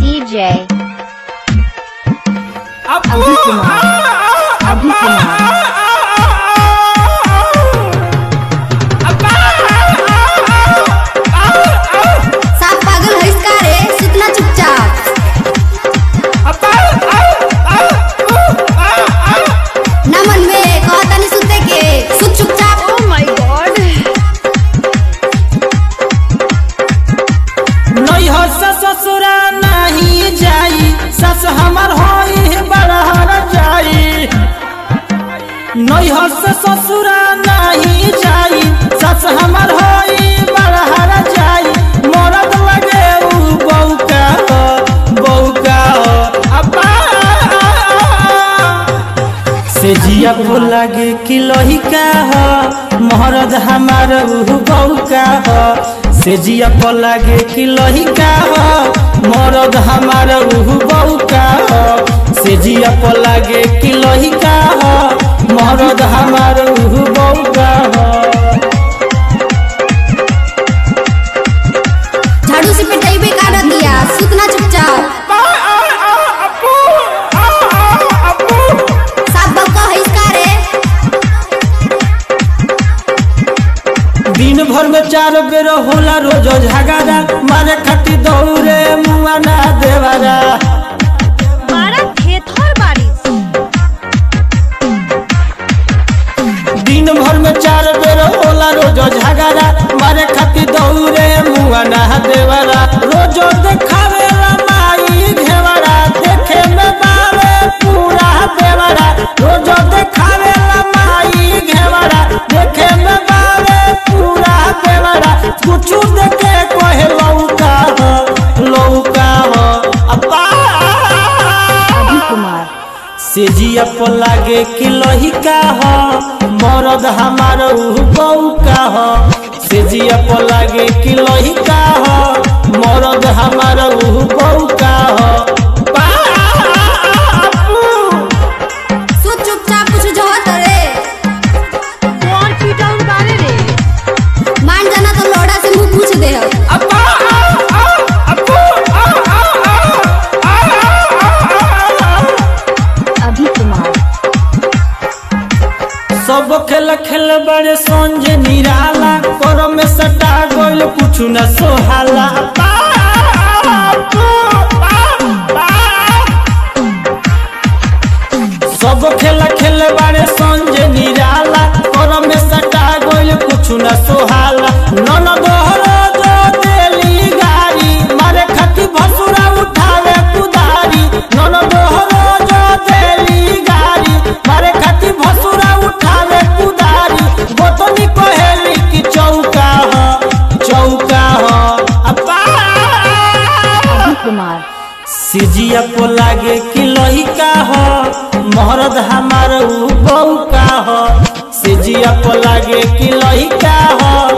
DJ. अभी कुमार अभी कुमार साफ पागल है इसका रे सुतना चुपचाप ना मन में कहता नहीं सुते के सुत चुपचाप Oh my god. नैहर से ससुरा नहीं जाई सस हमर होई बड़हर जाई नैहर से ससुरा नहीं जाई सस हमर होई बड़हर जाई मरद लगे उ बौका हो बौका हो अब्बा से जिया को लगे कि लहिका हो महरद हमार उ बौका हो से जिया को लगे कि लहिका हो मरद हमार उ बौका हो से जिया को लगे कि लहिका हो मरद हमार उ बौका हो झाड़ू से पिटाई पे काट दिया सुतना चुपचाप साफ बक्का है इसका रे दिन भर में चार बेर होला रोज झगड़ा मारे खटी दौड़े मुआ ना देवारा मारा थेथर बारिश दिन भर में चार बेर होला रोज झगड़ा मारे खटी दौड़े मुआ ना देवारा रोज देखावेला माई घेवरा देखे में बावे पूरा देवरा रोज देखावेला माई घेवरा देखे में बावे पूरा देवरा कुछ देखे कोहे लौका हो लौका हो अब्बा अभी कुमार से जिया पर लागे कि लहिका हो मरद हमार उ बौका हो से जिया पर लागे कि लहिका हो मरद हमार उ बौका हो बापू। सुत चुपचाप कुछ जो होत रे कौन पीटाउन बारे रे मान जाना तो लोड़ा से मुंह पूछ दे हो अब्बा, आ, आ, अब्बू, आ, आ, आ, आ, आ, आ। अभी कुमार सब खेल खेल बड़े संज निराला कर में सटा गोल कुछ न सोहाला बापू, बापू। सब खेल खेल बड़े संज निराला कर में सटा गोल कुछ न सोहाला नन दोहरो जो देली गाड़ी मारे खती भसुरा उठावे कुदारी नन दोहरो जो देली गाड़ी मारे खती भसुरा उठावे कुदारी गोतनी कहेली कि चौका हो चौका हो अब्बा अभी कुमार सिजिया को लागे कि लहिका हो महरद हमार उ बौका हो सिजिया को लागे कि लहिका हो